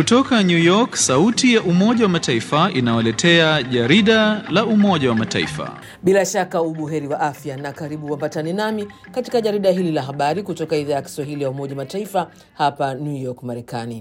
Kutoka New York, sauti ya Umoja wa Mataifa inawaletea jarida la Umoja wa Mataifa. Bila shaka ubuheri wa afya na karibu wapatane nami katika jarida hili la habari kutoka idhaa ya Kiswahili ya Umoja wa Mataifa hapa New York, Marekani.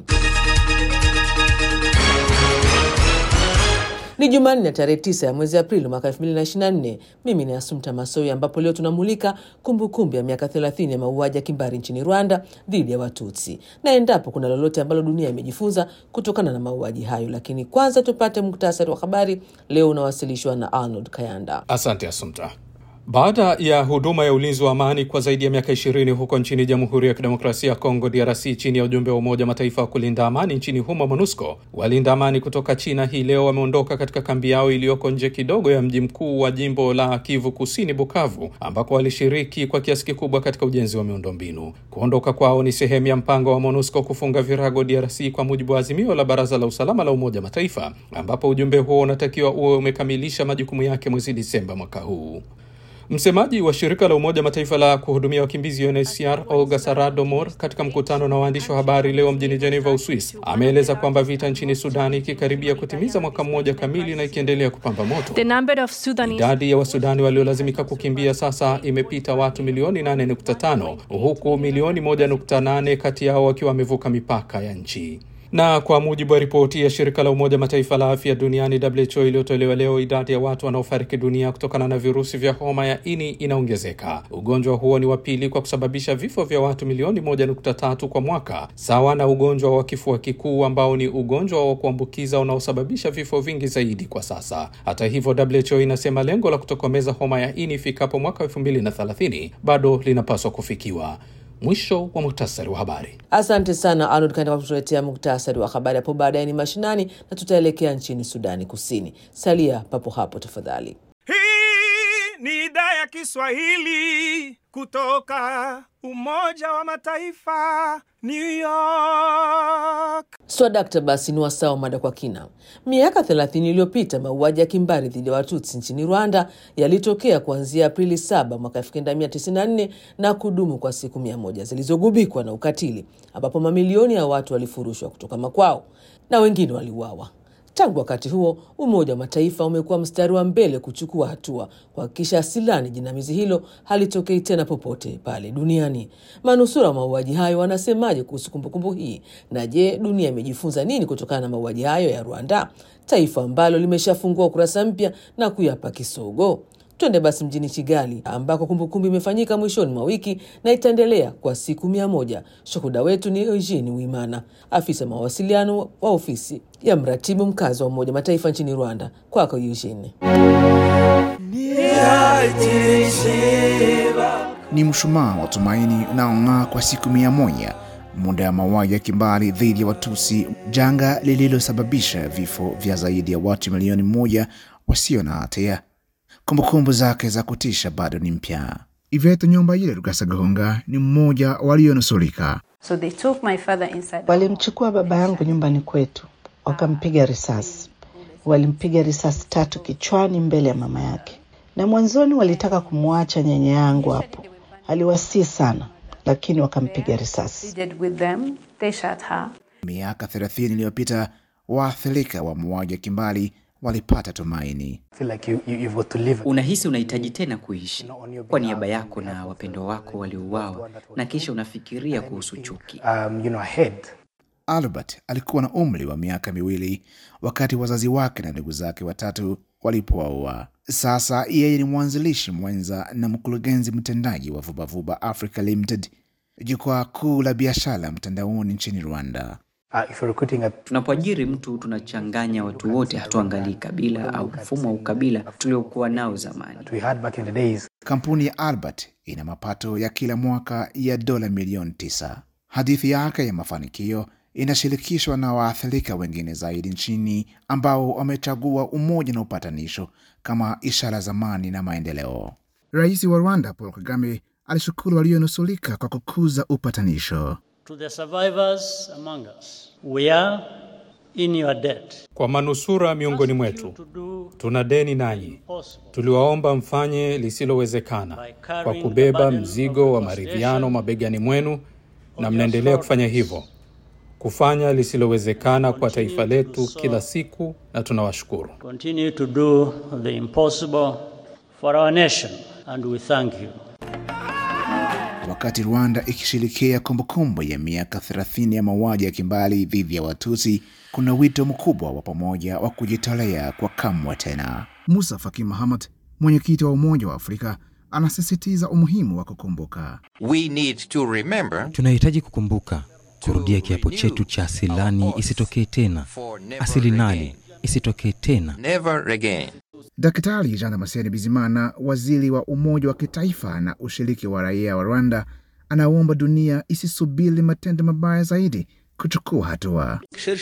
Ni Jumanne tarehe 9 ya mwezi Aprili mwaka 2024. Mimi ni Asumta Masoi, ambapo leo tunamulika kumbukumbu ya miaka 30 ya mauaji ya kimbari nchini Rwanda dhidi ya Watutsi na endapo kuna lolote ambalo dunia imejifunza kutokana na mauaji hayo. Lakini kwanza tupate muktasari wa habari leo unawasilishwa na Arnold Kayanda. Asante Asumta. Baada ya huduma ya ulinzi wa amani kwa zaidi ya miaka ishirini huko nchini Jamhuri ya Kidemokrasia ya Kongo DRC chini ya ujumbe wa Umoja wa Mataifa wa kulinda amani nchini humo MONUSCO, walinda amani kutoka China hii leo wameondoka katika kambi yao iliyoko nje kidogo ya mji mkuu wa jimbo la Kivu Kusini, Bukavu, ambako walishiriki kwa kiasi kikubwa katika ujenzi wa miundombinu. Kuondoka kwao ni sehemu ya mpango wa MONUSCO kufunga virago DRC kwa mujibu wa azimio la Baraza la Usalama la Umoja wa Mataifa, ambapo ujumbe huo unatakiwa uwe umekamilisha majukumu yake mwezi Disemba mwaka huu. Msemaji wa shirika la Umoja Mataifa la kuhudumia wakimbizi UNHCR Olga Saradomor, katika mkutano na waandishi wa habari leo mjini Geneva, Uswisi, ameeleza kwamba vita nchini Sudani ikikaribia kutimiza mwaka mmoja kamili na ikiendelea kupamba moto, The number of Sudanese idadi ya Wasudani waliolazimika kukimbia sasa imepita watu milioni 8.5 huku milioni 1.8 kati yao wakiwa wamevuka mipaka ya nchi na kwa mujibu wa ripoti ya shirika la Umoja Mataifa la afya duniani WHO iliyotolewa leo, idadi ya watu wanaofariki dunia kutokana na virusi vya homa ya ini inaongezeka. Ugonjwa huo ni wa pili kwa kusababisha vifo vya watu milioni moja nukta tatu kwa mwaka, sawa na ugonjwa wa kifua kikuu ambao ni ugonjwa wa kuambukiza unaosababisha vifo vingi zaidi kwa sasa. Hata hivyo, WHO inasema lengo la kutokomeza homa ya ini ifikapo mwaka elfu mbili na thelathini bado linapaswa kufikiwa. Mwisho wa muhtasari wa habari. Asante sana Arnold Kanda kwa kutuletea muktasari wa habari. Hapo baadaye ni mashinani na tutaelekea nchini Sudani Kusini. Salia papo hapo tafadhali. Hii ni idhaa ya Kiswahili kutoka Umoja wa Mataifa, New York. Swadakta, basi ni wasawa mada kwa kina. Miaka 30 iliyopita mauaji ya kimbari dhidi ya Watutsi nchini Rwanda yalitokea kuanzia Aprili 7 mwaka 1994 na kudumu kwa siku mia moja zilizogubikwa na ukatili, ambapo mamilioni ya watu walifurushwa kutoka makwao na wengine waliuawa. Tangu wakati huo Umoja wa Mataifa umekuwa mstari wa mbele kuchukua hatua kuhakikisha asilani jinamizi hilo halitokei tena popote pale duniani. Manusura wa mauaji hayo wanasemaje kuhusu kumbukumbu hii? Na je, dunia imejifunza nini kutokana na mauaji hayo ya Rwanda, taifa ambalo limeshafungua ukurasa mpya na kuyapa kisogo? Twende basi mjini Kigali ambako kumbukumbu imefanyika mwishoni mwa wiki na itaendelea kwa siku mia moja. Shuhuda wetu ni Eugene Wimana, afisa mawasiliano wa ofisi ya mratibu mkazi wa Umoja Mataifa nchini Rwanda. Kwako Eugene. Ni mshumaa wa tumaini unaong'aa kwa siku mia moja muda ya mauaji ya kimbari dhidi ya Watusi, janga lililosababisha vifo vya zaidi ya watu milioni moja wasio na hatia. Kumbukumbu zake za kutisha bado ni mpya. Ivete Nyumba ile Rugasagahunga ni mmoja walionusurika. So they took my father inside. Walimchukua baba yangu nyumbani kwetu, wakampiga risasi. Walimpiga risasi tatu kichwani mbele ya mama yake, na mwanzoni walitaka kumwacha nyanya yangu hapo. Aliwasii sana, lakini wakampiga risasi. They did with them. They shot her. Miaka 30 iliyopita waathirika wa mauaji ya kimbari walipata tumaini. feel like you, you, you've got to live. Unahisi unahitaji tena kuishi kwa niaba yako na wapendwa wako waliouawa, na kisha unafikiria kuhusu chuki. Um, you know, ahead. Albert alikuwa na umri wa miaka miwili wakati wazazi wake na ndugu zake watatu walipowaua. Sasa yeye ni mwanzilishi mwenza na mkurugenzi mtendaji wa Vubavuba Africa Limited, jukwaa kuu la biashara mtandaoni nchini Rwanda. Uh, if you're recruiting a Tunapoajiri mtu tunachanganya watu wote, hatuangalii kabila au mfumo wa ukabila tuliokuwa nao zamani. that we had back in the days, Kampuni ya Albert ina mapato ya kila mwaka ya dola milioni tisa. Hadithi yake ya mafanikio inashirikishwa na waathirika wengine zaidi nchini ambao wamechagua umoja na upatanisho kama ishara za amani na maendeleo. Rais wa Rwanda Paul Kagame alishukuru walionusulika kwa kukuza upatanisho. To the survivors among us, we are in your debt. Kwa manusura miongoni mwetu, tuna deni nanyi. Tuliwaomba mfanye lisilowezekana kwa kubeba mzigo wa maridhiano mabegani mwenu, na mnaendelea kufanya hivyo. kufanya lisilowezekana kwa taifa letu kila siku, na tunawashukuru. Continue to do the impossible for our nation, and we thank you. Wakati Rwanda ikishirikia kumbukumbu ya miaka 30 ya mauaji ya kimbali dhidi ya Watusi, kuna wito mkubwa wa pamoja wa kujitolea kwa kamwe tena. Musa Faki Mahamat, mwenyekiti wa Umoja wa Afrika, anasisitiza umuhimu wa kukumbuka. We need to remember Tunahitaji kukumbuka, kurudia kiapo chetu cha asilani isitokee tena, asili nane isitokee tena. never again. Daktari Jean Damascene Bizimana, waziri wa Umoja wa Kitaifa na ushiriki wa raia wa Rwanda, anaomba dunia isisubiri matendo mabaya zaidi kuchukua hatua.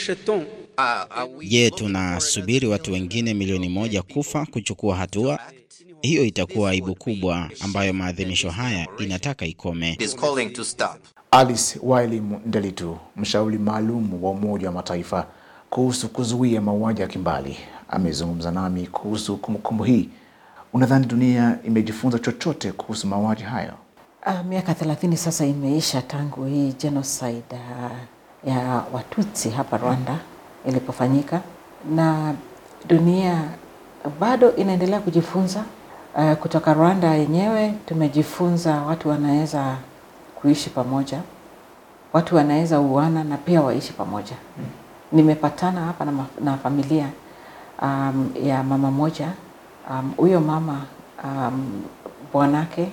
Je, tunasubiri watu wengine milioni moja kufa kuchukua hatua? Hiyo itakuwa aibu kubwa ambayo maadhimisho haya inataka ikome. It is calling to stop. Alice Wailimu Ndelitu, mshauri maalum wa Umoja wa Mataifa kuhusu kuzuia mauaji ya kimbali, amezungumza nami kuhusu kumbukumbu hii. Unadhani dunia imejifunza chochote kuhusu mauaji hayo? Uh, miaka thelathini sasa imeisha tangu hii genocide uh, ya Watutsi hapa Rwanda ilipofanyika, na dunia bado inaendelea kujifunza. Uh, kutoka Rwanda yenyewe tumejifunza watu wanaweza kuishi pamoja, watu wanaweza uana na pia waishi pamoja. Nimepatana hapa na, ma- na familia um, ya mama moja huyo um, mama um, bwanake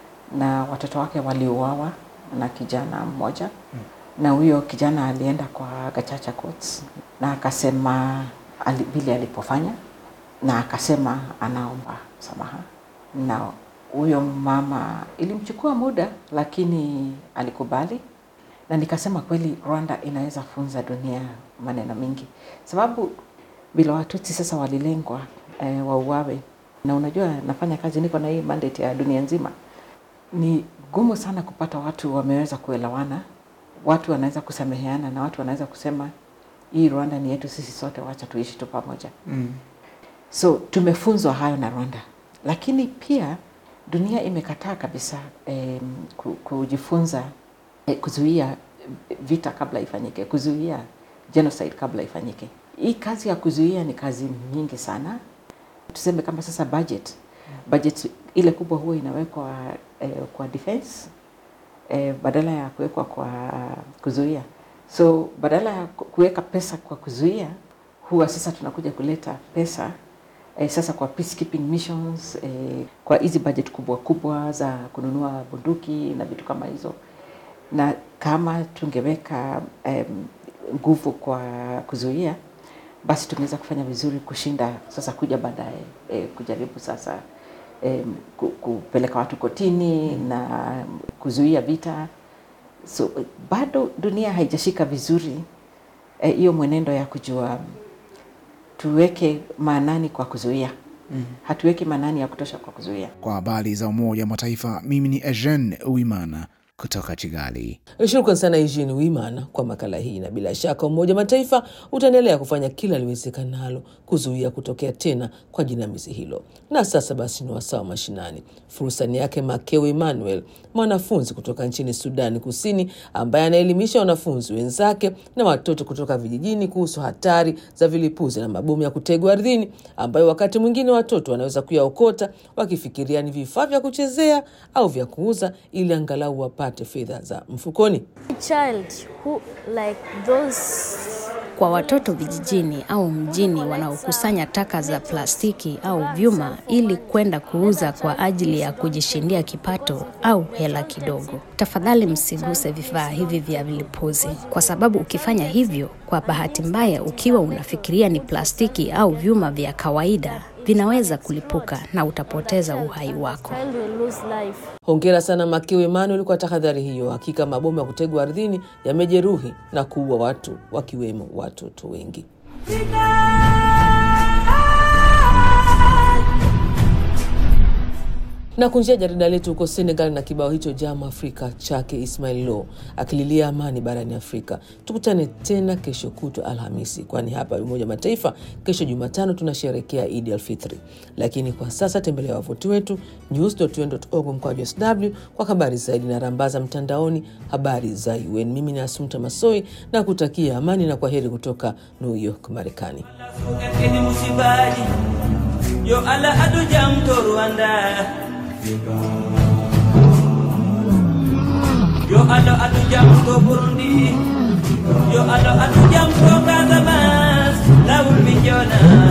na watoto wake waliuawa na kijana mmoja na huyo kijana alienda kwa Gachacha Courts na akasema ali, vile alipofanya na akasema anaomba msamaha, na huyo mama ilimchukua muda, lakini alikubali, na nikasema kweli Rwanda inaweza funza dunia maneno mengi, sababu bila Watutsi sasa walilengwa e, wauawe, na unajua nafanya kazi, niko na hii mandate ya dunia nzima. Ni gumu sana kupata watu wameweza kuelewana, watu wanaweza kusameheana na watu wanaweza kusema hii Rwanda ni yetu sisi sote, wacha tuishi tu pamoja. Mm. So tumefunzwa hayo na Rwanda, lakini pia dunia imekataa kabisa eh, ku- kujifunza eh, kuzuia vita kabla ifanyike, kuzuia genocide kabla ifanyike. Hii kazi ya kuzuia ni kazi nyingi sana. Tuseme kama sasa budget, budget ile kubwa huwa inawekwa eh, kwa defense eh, badala ya kuwekwa kwa kuzuia. So badala ya ku- kuweka pesa kwa kuzuia, huwa sasa tunakuja kuleta pesa eh, sasa kwa peacekeeping missions eh, kwa hizi budget kubwa kubwa za kununua bunduki na vitu kama hizo, na kama tungeweka em, nguvu kwa kuzuia, basi tungeweza kufanya vizuri kushinda sasa kuja baadaye eh, kujaribu sasa em, ku- kupeleka watu kotini na kuzuia vita. So bado dunia haijashika vizuri eh, hiyo mwenendo ya kujua tuweke maanani kwa kuzuia. Mm. Hatuweki maanani ya kutosha kwa kuzuia. Kwa habari za Umoja wa Mataifa, mimi ni Eugene Uimana kutoka Kigali. Shukran sana Eugene Wimana kwa makala hii, na bila shaka Umoja wa Mataifa utaendelea kufanya kila liwezekanalo kuzuia kutokea tena kwa jinamizi hilo. Na sasa basi ni wasaa wa mashinani. Fursa ni yake Makeo Emmanuel, mwanafunzi kutoka nchini Sudani Kusini, ambaye anaelimisha wanafunzi wenzake na watoto kutoka vijijini kuhusu hatari za vilipuzi na mabomu ya kutegwa ardhini, ambayo wakati mwingine watoto wanaweza kuyaokota wakifikiria ni vifaa vya kuchezea au vya kuuza ili angalau wapate fedha za mfukoni. child who like those Kwa watoto vijijini au mjini wanaokusanya taka za plastiki au vyuma ili kwenda kuuza kwa ajili ya kujishindia kipato au hela kidogo, tafadhali msiguse vifaa hivi vya vilipuzi, kwa sababu ukifanya hivyo, kwa bahati mbaya, ukiwa unafikiria ni plastiki au vyuma vya kawaida, vinaweza kulipuka na utapoteza uhai wako. child will lose life. Hongera sana Makeo Emmanuel kwa tahadhari hiyo. Hakika mabomu ya kutegwa ardhini yamejeruhi na kuua watu wakiwemo watoto wengi. na kunjia jarida letu huko Senegal na kibao hicho Jam Afrika chake Ismail Lo akililia amani barani Afrika. Tukutane tena kesho kutwa Alhamisi, kwani hapa Umoja wa Mataifa kesho Jumatano tunasherekea Idi Alfitri. Lakini kwa sasa tembelea wavuti wetu news.un.org mkwaju sw kwa habari zaidi na rambaza mtandaoni habari za UN. Mimi ni Asumta Masoi na kutakia amani na kwa heri kutoka New York, Marekani. Kini musibali yo ala adu jam to Rwanda yo ala adu jam to Burundi yo ala adu jam to Casamance lawul mi jona